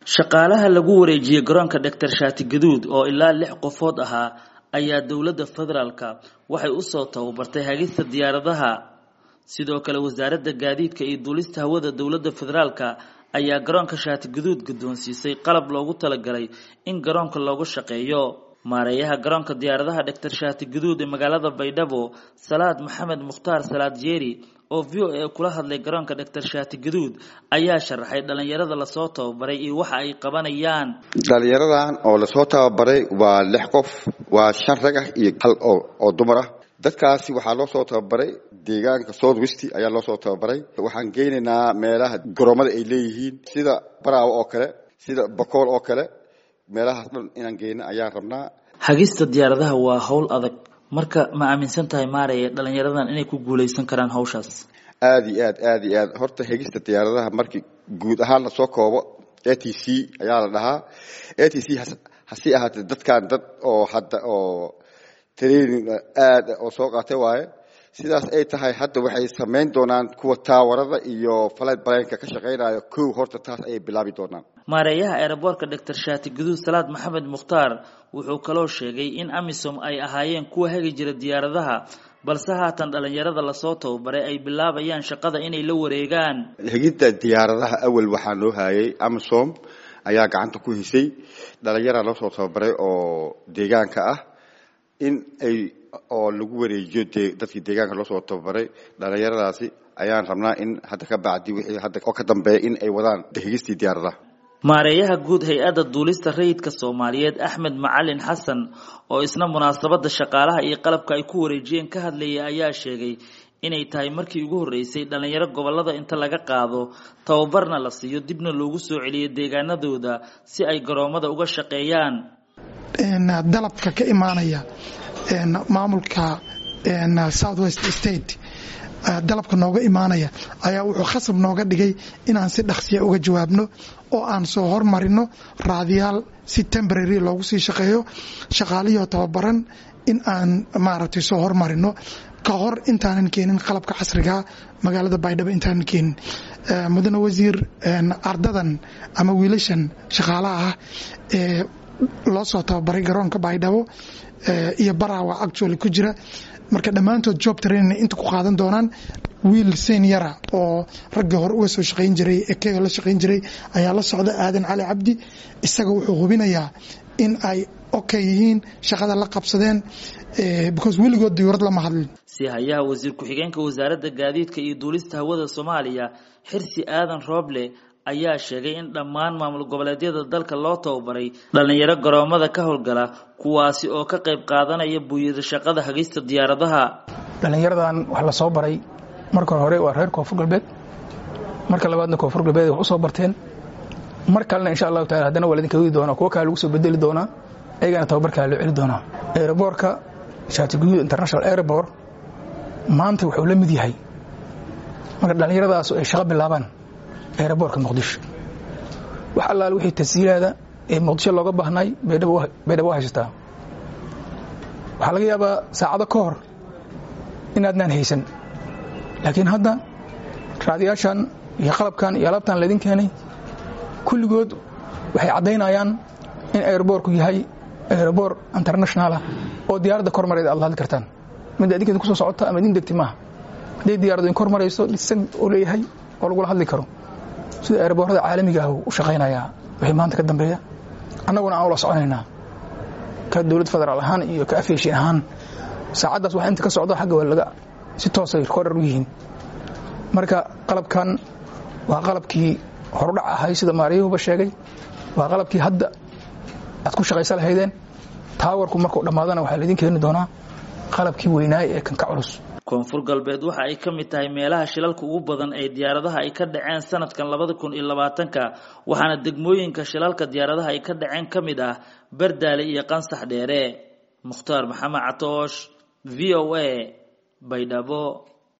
shaqaalaha lagu wareejiyey garoonka doctor shaati gaduud oo ilaa lix qofood ahaa ayaa dowladda federaalka waxay usoo tababartay hagista diyaaradaha sidoo kale wasaaradda gaadiidka iyo duulista hawada dowladda federaalka ayaa garoonka shaati gaduud guddoonsiisay qalab loogu talagalay in garoonka loogu shaqeeyo maareeyaha garoonka diyaaradaha doctor shaati gaduud ee magaalada baydhabo salaad maxamed mukhtaar salaad jeeri oo v o a kula hadlay garoonka doctor shaati gaduud ayaa sharaxay dhalinyarada lasoo tababaray iyo waxa ay qabanayaan dhalinyaradan oo lasoo tababaray waa lix qof waa shan rag ah iyo hal oo dumar ah dadkaasi waxaa loo soo tababaray deegaanka south west ayaa loo soo tababaray waxaan geynaynaa meelaha garoomada ay leeyihiin sida baraawo oo kale sida bakool oo kale meelahaas dhan inaan geyno ayaan rabnaa hagista diyaaradaha waa howl adag marka ma aaminsan tahay maaraya dhalinyaradan inay ku guuleysan karaan hawshaas aada iyo aad aada iyo aad horta hegista diyaaradaha markii guud ahaan lasoo koobo a t c ayaa la dhahaa a t c hasi ahaatee dadkan dad oo hadda oo training aada oo soo qaatay waaye sidaas ay tahay hadda waxay samayn doonaan kuwa taawarada iyo falight balenka ka shaqaynayo kow horta taas ayay bilaabi doonaan maareeyaha eeraboorka doctor shaati guduud salaad maxamed mukhtaar wuxuu kaloo sheegay in amisom ay ahaayeen kuwa hagi jira diyaaradaha balse haatan dhalinyarada lasoo tababaray ay bilaabayaan shaqada inay la wareegaan hegidda diyaaradaha awal waxaa loo hayay amisom ayaa gacanta ku hisay dhalinyara loo soo tababaray oo deegaanka ah in ay oo lagu wareejiyo dadkii deegaanka loo soo tababaray dhalinyaradaasi ayaan rabnaa in hadda ka bacdi wixii hadda oo ka dambeeya in ay wadaan hegistii diyaaradaha maareeyaha guud hay-adda duulista rayidka soomaaliyeed axmed macalin xasan oo isna munaasabadda shaqaalaha iyo qalabka ay ku wareejiyeen ka hadlayay ayaa sheegay inay tahay markii ugu horreysay dhalinyaro gobollada inta laga qaado tababarna la siiyo dibna loogu soo celiyo deegaanadooda si ay garoomada uga shaqeeyaan dalabka ka imaanaya maamulka south west state dalabka nooga imaanaya ayaa wuxuu khasab nooga dhigay inaan si dhaqsiya uga jawaabno oo aan soo hormarino raadiyaal si temborary loogu sii shaqeeyo shaqaalihio tababaran in aan maaragtay soo hormarino ka hor intaanan keenin qalabka casriga magaalada baydhabo intaanan keenin mudane wasiir ardadan ama wiilashan shaqaalaha ah ee loo soo tababaray garoonka baydhabo iyo baraawa actually ku jira marka dhammaantood job trainina inta ku qaadan doonaan wiil seniora oo raggii hore uga soo shaqayn jiray ekeo la shaqayn jiray ayaa la socda aadan cali cabdi isaga wuxuu hubinayaa in ay okay yihiin shaqada la qabsadeen because weligood diyuurad lama hadlin si hayaha wasiir ku-xigeenka wasaaradda gaadiidka iyo duulista hawada soomaaliya xirsi aadan rooble ayaa sheegay in dhammaan maamul goboleedyada dalka loo tababaray dhalinyaro garoomada ka howlgala kuwaasi oo ka qayb qaadanaya buuyada shaqada hagista diyaaradaha dhalinyaradan wax la soo baray marka hore waa reer koonfur galbeed marka labaadna koonfur galbeed wax u soo barteen mar kalena insha allahu taala haddana waa ladinka wadi doonaa kuwo kale lagu soo bedeli doonaa ayagana tababarkaa loo celi doonaa aeroboorka shaati guduud international airport maanta wuxuu la mid yahay marka dhallinyaradaas ay shaqo bilaabaan eeraboorka muqdisho wax allaale wixii tashiilaada ee muqdisho looga baahnay baydhabo waa haysataa waxaa laga yaabaa saacado ka hor inaadnaan haysan laakiin hadda raadiyaashan iyo qalabkan iyo alaabtan laydin keenay kulligood waxay caddaynayaan in aeroboorku yahay aeroboor internationalah oo diyaaradda kormareed aad la hadli kartaan mid adinkeeda kusoo socota ama idin degti maaha hadday diyaradu in kormarayso dhisan oo leeyahay oo lagula hadli karo sida eeraboorada caalamiga ah u shaqaynayaa wixii maanta ka dambeeya annaguna aan ula soconaynaa ka dowlad federaal ahaan iyo ka afeeshin ahaan saacaddaas wax inta ka socdo xagga waa laga si toosay recorder u yihiin marka qalabkan waa qalabkii horudhac ahay sida maariyuhuba sheegay waa qalabkii hadda aad ku shaqaysa lahaydeen taawarku markuu dhammaadana waxaa laydin keeni doonaa qalabkii weynaay ee kan ka culus koonfur galbeed waxa ay ka mid tahay meelaha shilalka ugu badan ee diyaaradaha ay ka dhaceen sanadkan labada kun iyo labaatanka waxaana degmooyinka shilalka diyaaradaha ay ka dhaceen ka mid ah bardaale iyo qansax dheere mukhtaar maxamed catoosh v o a baydhabo